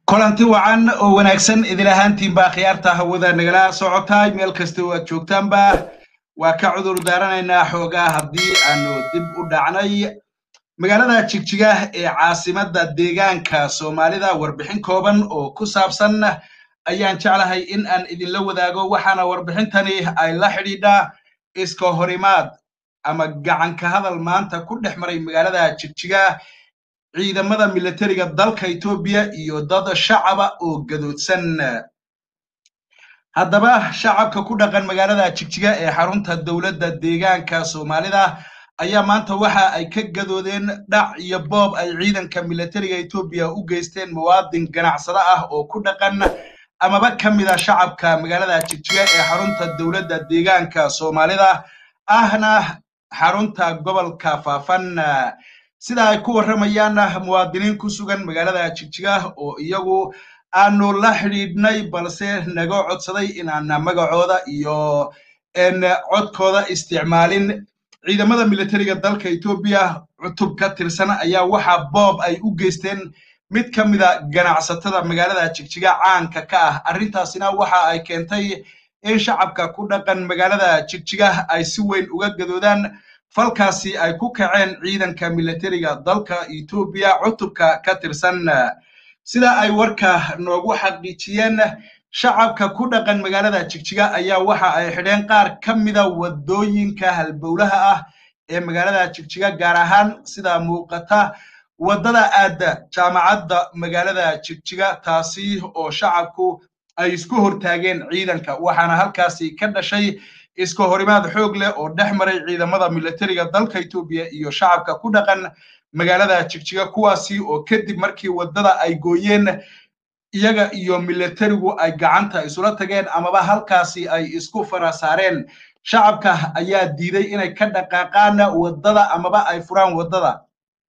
kulanti wacan oo wanaagsan idin ahaantiinbaa khiyaarta hawada nagala socotaay meel kasta oo aad joogtaanba waa ka cudur daaranaynaa xoogaa haddii aanu dib u dhacnay magaalada jigjiga ee caasimadda deegaanka soomaalida warbixin kooban oo ku saabsan ayaan jeclahay in aan idinla wadaago waxaana warbixintani ay la xidhiidhaa iska horimaad ama gacanka hadal maanta ku dhex maray magaalada jigjiga ciidamada militariga dalka etoobiya iyo dad shacaba oo gadoodsan haddaba shacabka ku dhaqan magaalada jigjiga ee xarunta dowladda deegaanka soomaalida ayaa maanta waxa ay ka gadoodeen dhac iyo boob ay ciidanka militariga etoobiya u geysteen muwaadin ganacsado ah oo ku dhaqan amaba ka mid a shacabka magaalada jigjiga ee xarunta dowladda deegaanka soomaalida ahna xarunta gobolka faafan sida ay ku warramayaan muwaadiniin ku sugan magaalada jigjiga oo iyagu aanu la xidhiidhnay balse naga codsaday inaan magacooda iyo codkooda isticmaalin ciidamada militariga dalka etoobiya cutub ka tirsan ayaa waxa boob ay u geysteen mid ka mida ganacsatada magaalada jigjiga caanka ka ah arrintaasina waxa ay keentay in shacabka ku dhaqan magaalada jigjiga ay si weyn uga gadoodaan falkaasi ay ku kaceen ciidanka militariga dalka etoobiya cutubka ka tirsan sida ay warka noogu xaqiijiyeen shacabka ku dhaqan magaalada jigjiga ayaa waxa ay xidheen qaar ka mida waddooyinka halbowlaha ah ee magaalada jigjiga gaar ahaan sida muuqata waddada aadda jaamacadda magaalada jigjiga taasi oo shacabku ay isku hortaageen ciidanka waxaana halkaasi ka dhashay iska horimaad xoog leh oo dhex maray ciidamada militariga dalka etoobiya iyo shacabka ku dhaqan magaalada jigjiga kuwaasi oo kadib markii waddada ay gooyeen iyaga iyo militarigu ay gacanta isula tageen amaba halkaasi ay isku fara saareen shacabka ayaa diiday inay ka dhaqaaqaan waddada amaba ay furaan waddada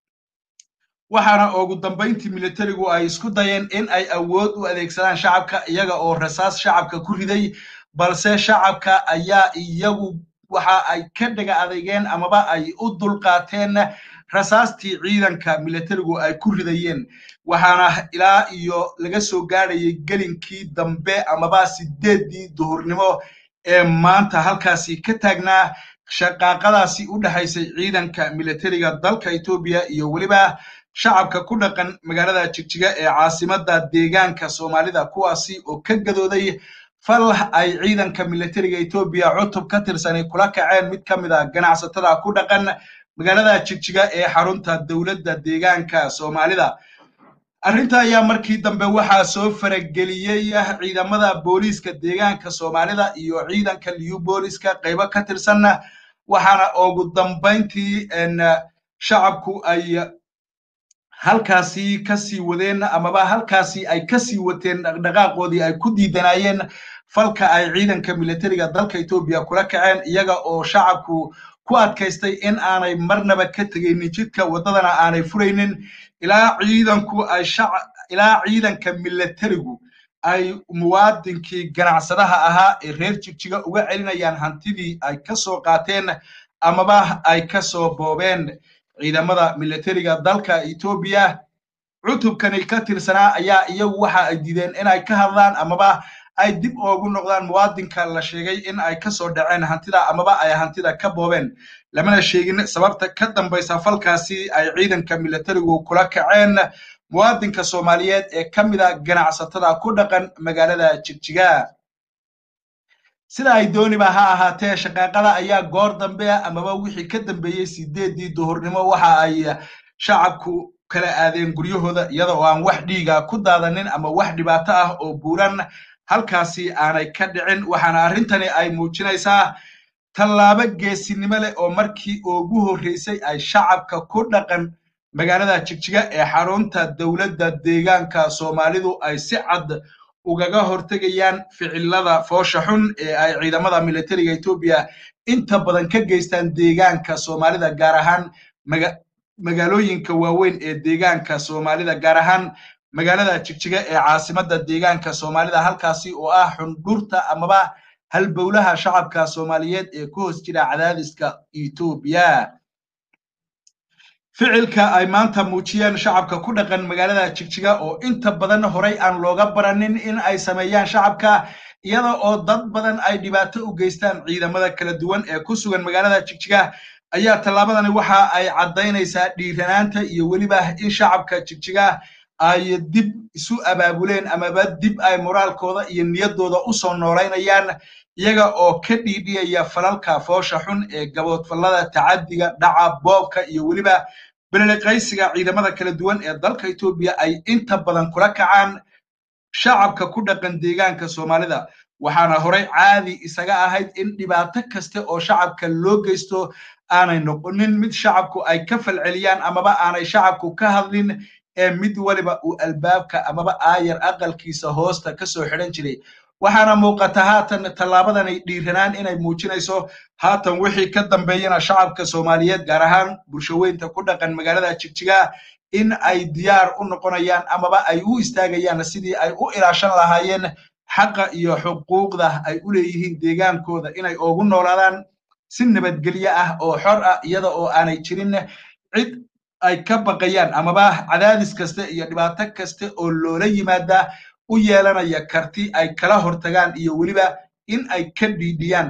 waxaana ugu dambayntii militarigu ay isku dayeen in ay awood u adeegsadaan shacabka iyaga oo rasaas shacabka ku riday balse shacabka ayaa iyagu waxa ay ka dhega adeegeen amaba ay u dulqaateen rasaastii ciidanka militarigu ay ku ridayeen waxaana ilaa iyo laga soo gaadhayay gelinkii dambe amaba sideeddii duhurnimo ee maanta halkaasi ka taagnaa shaqaaqadaasi u dhexaysay ciidanka militariga dalka etoobiya iyo weliba shacabka ku dhaqan magaalada jigjiga ee caasimadda deegaanka soomaalida kuwaasi oo ka gadooday fal ay ciidanka militariga etoobiya cutub ka tirsanay kula kaceen mid ka mid a ganacsatada ku dhaqan magaalada jigjiga ee xarunta dowladda deegaanka soomaalida arrinta ayaa markii dambe waxaa soo farageliyey ciidamada booliiska deegaanka soomaalida iyo ciidanka liyu booliiska qaybo ka tirsan waxaana ugu dambayntii shacabku ay halkaasi kasii wadeen amaba halkaasi ay kasii wateen dhaqdhaqaaqoodii ay ku diidanayeen falka ay ciidanka militariga dalka etoobiya kula kaceen iyaga oo shacabku ku adkaystay in aanay marnaba ka tegaynin jidka waddadana aanay furaynin ilaa ciidanku ay ilaa ciidanka militarigu ay muwaadinkii ganacsadaha ahaa ee reer jigjiga uga celinayaan hantidii ay ka soo qaateen amaba ay ka soo boobeen ciidamada militariga dalka etoobiya cutubkani ka tirsanaa ayaa iyagu waxa ay diideen inay ka hadlaan amaba ay dib oogu noqdaan muwaadinka la sheegay in ay ka soo dhaceen hantida amaba ay hantida ka boobeen lamana sheegin sababta ka dambaysa falkaasi ay ciidanka militarigu kula kaceen muwaadinka soomaaliyeed ee ka mida ganacsatada ku dhaqan magaalada jigjiga sida ay dooniba ha ahaatee shaqaaqada ayaa goor dambe amaba wixii ka dambeeyey sideeddii duhurnimo waxa ay shacabku kala aadeen guryahooda iyada oo aan wax dhiiga ku daadanin ama wax dhibaato ah oo buuran halkaasi aanay ka dhicin waxaana arrintani ay muujinaysaa tallaabo geesinimo leh oo markii ugu horreysay ay shacabka ku dhaqan magaalada jigjiga ee xarunta dowladda deegaanka soomaalidu ay si cad ugaga hortegayaan ficilada foosha xun ee ay ciidamada militariga etoobiya inta badan ka geystaan deegaanka soomaalida gaar ahaan magaalooyinka waaweyn ee deegaanka soomaalida gaar ahaan magaalada jigjiga ee caasimadda deegaanka soomaalida halkaasi oo ah xundhurta amaba halbowlaha shacabka soomaaliyeed ee ku hoos jira cadaadiska etoobiya ficilka ay maanta muujiyeen shacabka ku dhaqan magaalada jigjiga oo inta badan horay aan looga baranin in ay sameeyaan shacabka iyada oo dad badan ay dhibaato u geystaan ciidamada kala duwan ee ku sugan magaalada jigjiga ayaa tallaabadani waxa ay caddaynaysaa dhiiranaanta iyo weliba in shacabka jigjiga ay dib isu abaabuleen amaba dib ay moraalkooda iyo niyaddooda u soo noolaynayaan iyaga oo ka dhiidhiyaya falalka foosha xun ee gaboodfallada tacaddiga dhaca boobka iyo weliba beleliqaysiga ciidamada kala duwan ee dalka etoobiya ay inta badan kula kacaan shacabka ku dhaqan deegaanka soomaalida waxaana horey caadi isaga ahayd in dhibaato kaste oo shacabka loo geysto aanay noqonin mid shacabku ay ka falceliyaan amaba aanay shacabku ka hadlin ee mid waliba uu albaabka amaba aayar aqalkiisa hoosta ka soo xidhan jiray waxaana muuqata haatan tallaabadani dhiiranaan inay muujinayso haatan wixii ka dambeeyana shacabka soomaaliyeed gaar ahaan bulshaweynta ku dhaqan magaalada jigjiga in ay diyaar u noqonayaan amaba ay u istaagayaan sidii ay u ilaashan lahaayeen xaqa iyo xuquuqda ay u leeyihiin deegaankooda inay ugu noolaadaan si nabadgelyo ah oo xor ah iyada oo aanay jirin cid ay ka baqayaan amaba cadaadis kaste iyo dhibaato kaste oo loola yimaada u yeelanaya karti ay kala hortagaan iyo weliba in ay ka dhiidhiyaan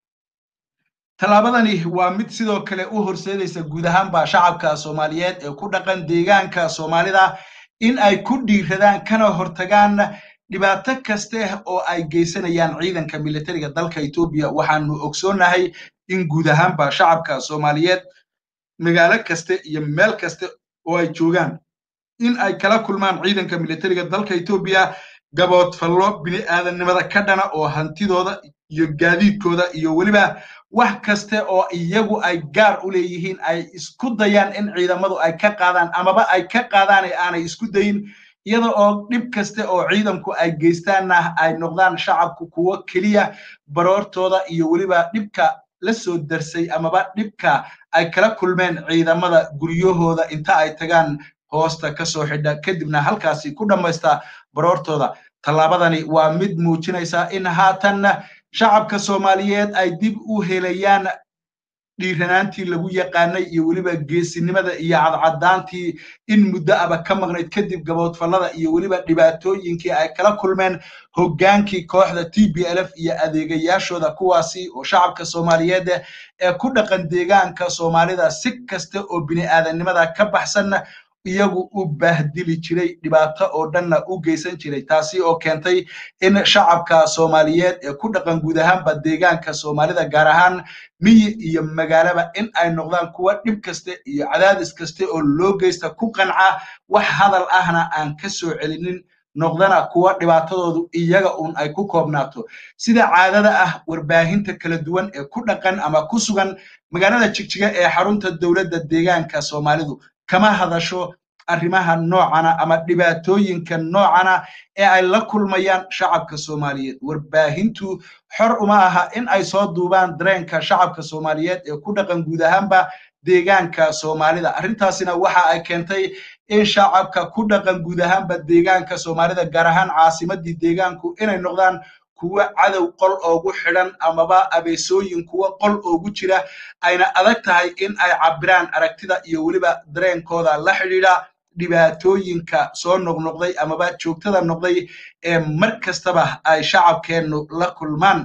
tallaabadani waa mid sidoo kale u horseedaysa guud ahaanba shacabka soomaaliyeed ee ku dhaqan deegaanka soomaalida in ay ku dhiiradaan kana hortagaan dhibaato kaste oo ay geysanayaan ciidanka militariga dalka etoobiya waxaanu ogsoonnahay in guud ahaanba shacabka soomaaliyeed magaalo kaste iyo meel kaste oo ay joogaan in ay kala kulmaan ciidanka militariga dalka etoobiya gaboodfallo bini aadannimada ka dhana oo hantidooda iyo gaadiidkooda iyo weliba wax kaste oo iyagu ay gaar u leeyihiin ay isku dayaan in ciidamadu ay ka qaadaan amaba ay ka qaadaan ee aanay isku dayin iyada oo dhib kaste oo ciidanku ay geystaanna ay noqdaan shacabku kuwo keliya baroortooda iyo weliba dhibka la soo darsay amaba dhibka ay kala kulmeen ciidamada guryahooda inta ay tagaan hoosta ka soo xidha kadibna halkaasi ku dhammaysta baroortooda tallaabadani waa mid muujinaysa in haatan shacabka soomaaliyeed ay dib u helayaan dhiiranaantii lagu yaqaanay iyo weliba geesinimada iyo cadcadaantii in muddo aba ka maqnayd kadib gaboodfallada iyo weliba dhibaatooyinkii ay kala kulmeen hoggaankii kooxda t b l f iyo adeegayaashooda kuwaasi oo shacabka soomaaliyeed ee ku dhaqan deegaanka soomaalida si kasta oo bini aadannimada ka baxsan iyagu u baahdili jiray dhibaato oo dhanna u geysan jiray taasi oo keentay in shacabka soomaaliyeed ee ku dhaqan guud ahaanba deegaanka soomaalida gaar ahaan miyi iyo magaalaba in ay noqdaan kuwa dhib kaste iyo cadaadis kaste oo loo geysta ku qanca wax hadal ahna aan ka soo celinin noqdana kuwa dhibaatadoodu iyaga uun ay ku koobnaato sida caadada ah warbaahinta kala duwan ee ku dhaqan ama ku sugan magaalada jigjiga ee xarunta dowladda deegaanka soomaalidu kama hadasho arrimaha noocana ama dhibaatooyinka noocana ee ay la kulmayaan shacabka soomaaliyeed warbaahintu xor uma aha in ay soo duubaan dareenka shacabka soomaaliyeed ee ku dhaqan guud ahaanba deegaanka soomaalida arrintaasina waxa ay keentay in shacabka ku dhaqan guud ahaanba deegaanka soomaalida gaar ahaan caasimadii deegaanku inay noqdaan kuwa cadow qol oogu xidhan amaba abeesooyin kuwa qol oogu jira ayna adag tahay in ay cabbiraan aragtida iyo weliba dareenkooda la xidhiidha dhibaatooyinka soo noqnoqday amaba joogtada noqday ee mar kastaba ay shacabkeennu la kulmaan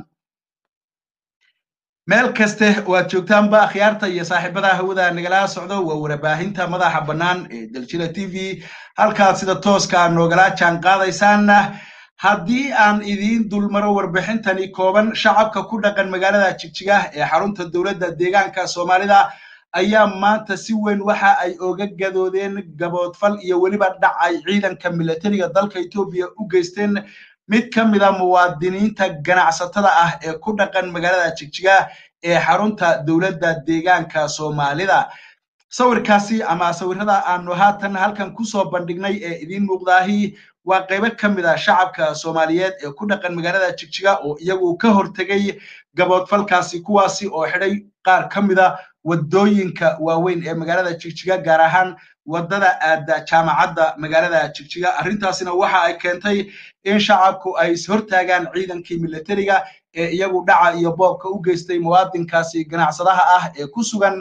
meel kaste waad joogtaanba akhyaarta iyo saaxiibada hawada nagala socdo waa warbaahinta madaxa bannaan ee daljira t v halkaad sida tooska noogala jaan qaadaysaan haddii aan idiin dulmaro warbixintani kooban shacabka ku dhaqan magaalada jigjiga ee xarunta dowladda deegaanka soomaalida ayaa maanta si weyn waxa ay oga gadoodeen gaboodfal iyo weliba dhac ay ciidanka militariga dalka etoobiya u geysteen mid ka mida muwaadiniinta ganacsatada ah ee ku dhaqan magaalada jigjiga ee xarunta dowladda deegaanka soomaalida sawirkaasi ama sawirada aanu haatan halkan kusoo bandhignay ee idiin muuqdaahi waa qaybo ka mid a shacabka soomaaliyeed ee ku dhaqan magaalada jigjiga oo iyagu ka hortegay gaboodfalkaasi kuwaasi oo xidhay qaar ka mida waddooyinka waaweyn ee magaalada jigjiga gaar ahaan waddada aada jaamacadda magaalada jigjiga arrintaasina waxa ay keentay in shacabku ay ishortaagaan ciidankii militariga ee iyagu dhaca iyo boobka u geystay muwaadinkaasi ganacsadaha ah ee ku sugan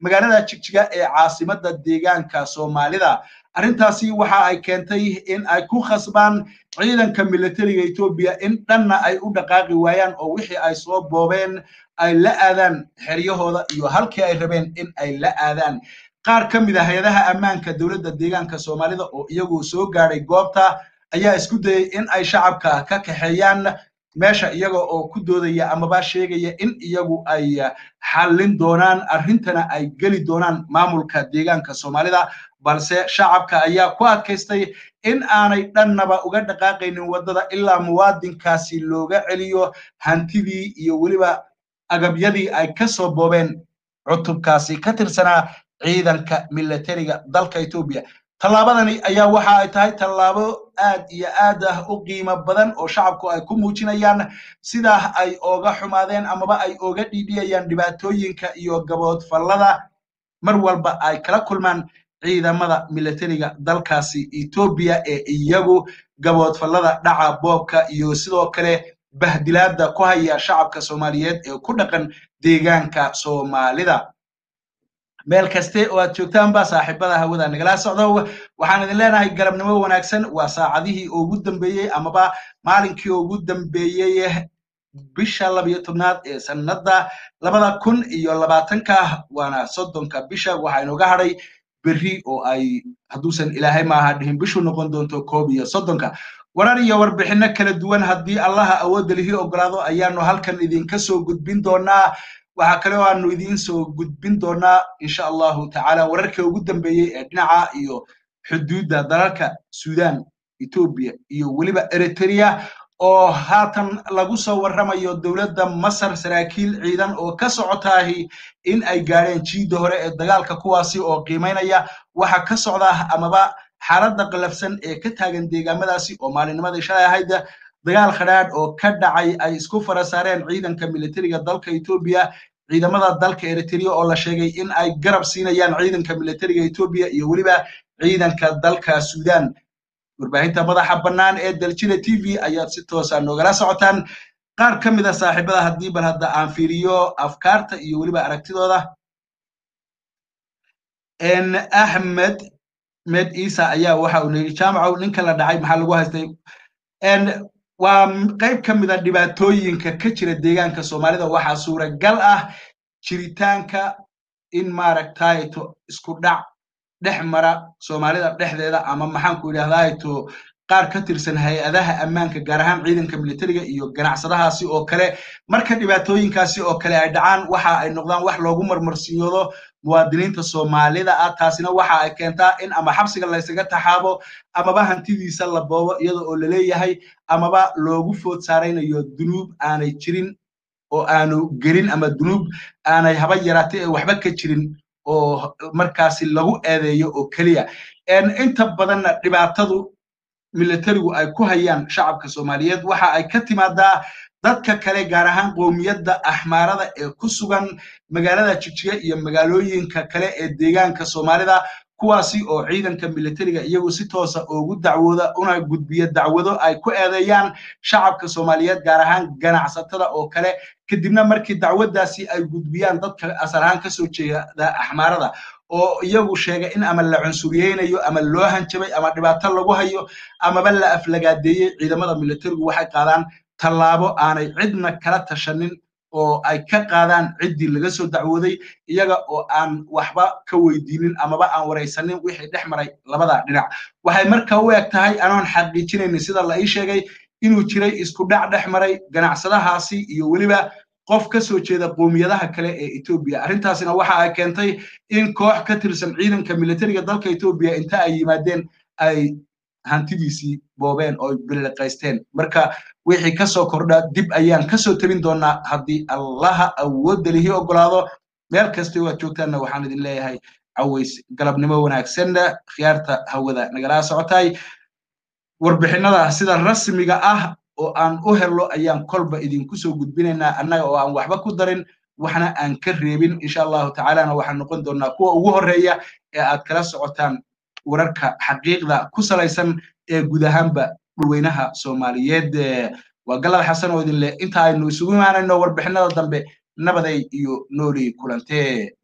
magaalada jigjiga ee caasimadda deegaanka soomaalida arrintaasi waxa ay keentay in ay ku khasbaan ciidanka militariga etoobiya in dhanna ay u dhaqaaqi waayaan oo wixii ay soo boobeen ay la aadaan xeryahooda iyo halkii ay rabeen in ay la aadaan qaar ka mid a hay-adaha ammaanka dowladda deegaanka soomaalida oo iyagu soo gaadhay goobta ayaa isku dayay in ay shacabka ka kaxeeyaan meesha iyaga oo ku doodaya amaba sheegaya in iyagu ay xallin doonaan arrintana ay geli doonaan maamulka deegaanka soomaalida balse shacabka ayaa ku adkaystay in aanay dhannaba uga dhaqaaqaynin waddada ilaa muwaadinkaasi looga celiyo hantidii iyo weliba agabyadii ay ka soo boobeen cutubkaasi ka tirsanaa ciidanka militariga dalka etoobiya tallaabadani ayaa waxa ay tahay tallaabo aad iyo aad ah u qiimo badan oo shacabku ay ku muujinayaan sidaa ay ooga xumaadeen amaba ay ooga dhiidhiyayaan dhibaatooyinka iyo gaboodfallada mar walba ay kala kulmaan ciidamada militariga dalkaasi etoobiya ee iyagu gaboodfallada dhaca boobka iyo sidoo kale bahdilaada ku haya shacabka soomaaliyeed ee ku dhaqan deegaanka soomaalida meel kaste oo aad joogtaanba saaxiibada hawada nagala socdo waxaan idin leenahay galabnimo wanaagsan waa saacadihii ugu dambeeyey amaba maalinkii ugu dambeeyey bisha labiyo tobnaad ee sanadda labada kun iyo labaatanka waana soddonka bisha waxaa inooga hadhay berri oo ay hadduusan ilaahay maaha dhihin bishu noqon doonto koob iyo soddonka warar iyo warbixinno kala duwan haddii allaha awoodda lihii ogolaado ayaanu halkan idinka soo gudbin doonaa waxaa kale oo aanu idiin soo gudbin doonaa insha allahu tacaala wararkii ugu dambeeyey ee dhinaca iyo xuduudda dalalka sudan etoobiya iyo weliba eritrea oo haatan lagu soo warramayo dowladda masar saraakiil ciidan oo ka socotaahi in ay gaadheen jiidda hore ee dagaalka kuwaasi oo qiimaynaya waxa ka socda amaba xaaladda qalafsan ee ka taagan deegaamadaasi oo maalinnimadii shalay ahayd dagaal khadhaadh oo ka dhacay ay isku fara saareen ciidanka militariga dalka etoobiya ciidamada dalka eritrea oo la sheegay in ay garab siinayaan ciidanka militariga etoobiya iyo weliba ciidanka dalka sudan warbaahinta madaxa bannaan ee daljira t v ayaad si toosa noogala socotaan qaar ka mid a saaxiibada haddii bal hadda aan fiiriyo afkaarta iyo weliba aragtidooda axmed med isa ayaa waxa uu nayidhi jaamacow ninka la dhacay maxaa lagu haystay waa qayb ka mid a dhibaatooyinka ka jira deegaanka soomaalida waxaa suuragal ah jiritaanka in maaragtayto isku dhac dhex mara soomaalida dhexdeeda ama maxaanku idhahdaato qaar ka tirsan hay-adaha ammaanka gaar ahaan ciidanka militariga iyo ganacsadahaasi oo kale marka dhibaatooyinkaasi oo kale ay dhacaan waxa ay noqdaan wax loogu marmarsiyoodo muwaadiniinta soomaalida ah taasina waxa ay keentaa in ama xabsiga laysaga taxaabo amaba hantidiisa la boobo iyada oo laleeyahay amaba loogu food saaraynayo dunuub aanay jirin oo aanu gelin ama dunuub aanay haba yaraatay ee waxba ka jirin oo markaasi lagu eedeeyo oo keliya inta badanna dhibaatadu militarigu ay ku hayaan shacabka soomaaliyeed waxa ay ka timaadaa dadka kale gaar ahaan qoomiyadda axmaarada ee ku sugan magaalada jigjiga iyo magaalooyinka kale ee deegaanka soomaalida kuwaasi oo ciidanka militariga iyagu si toosa ugu dacwooda una gudbiya dacwado ay ku eedeeyaan shacabka soomaaliyeed gaar ahaan ganacsatada oo kale kadibna markii dacwaddaasi ay gudbiyaan dadka asal ahaan kasoo jeeda axmaarada oo iyagu sheega in ama la cunsuriyeynayo ama loo hanjabay ama dhibaato lagu hayo amaba la aflagaadeeyey ciidamada militarigu waxay qaadaan tallaabo aanay cidna kala tashanin oo ay ka qaadaan ciddii laga soo dacwooday iyaga oo aan waxba ka weydiinin amaba aan waraysanin wixii dhex maray labada dhinac waxay marka u eg tahay anoon xaqiijinaynin sida la ii sheegay inuu jiray isku dhac dhex maray ganacsadahaasi iyo weliba qof ka soo jeeda qoomiyadaha kale ee etoobiya arrintaasina waxa ay keentay in koox ka tirsan ciidanka militariga dalka etoobiya inta ay yimaadeen ay hantidiisii boobeen oo biliqaysteen marka wixii kasoo kordha dib ayaan kasoo tabin doonaa haddii allaha awoodda lihii ogolaado meel kasta waad joogtaanna waxaan idin leeyahay caways galabnimo wanaagsan khiyaarta hawada nagala socotay warbixinada sida rasmiga ah oo aan u hello ayaan kolba idinku soo gudbinaynaa annaga oo aan waxba ku darin waxna aan ka reebin insha allahu tacaalana waxaan noqon doonaa kuwa ugu horreeya ee aad kala socotaan wararka xaqiiqda ku salaysan ee guud ahaanba dhulweynaha soomaaliyeed waa galad xasan oo idin leh inta aynu isugu imaanayno warbixinada dambe nabaday iyo noolii kulantee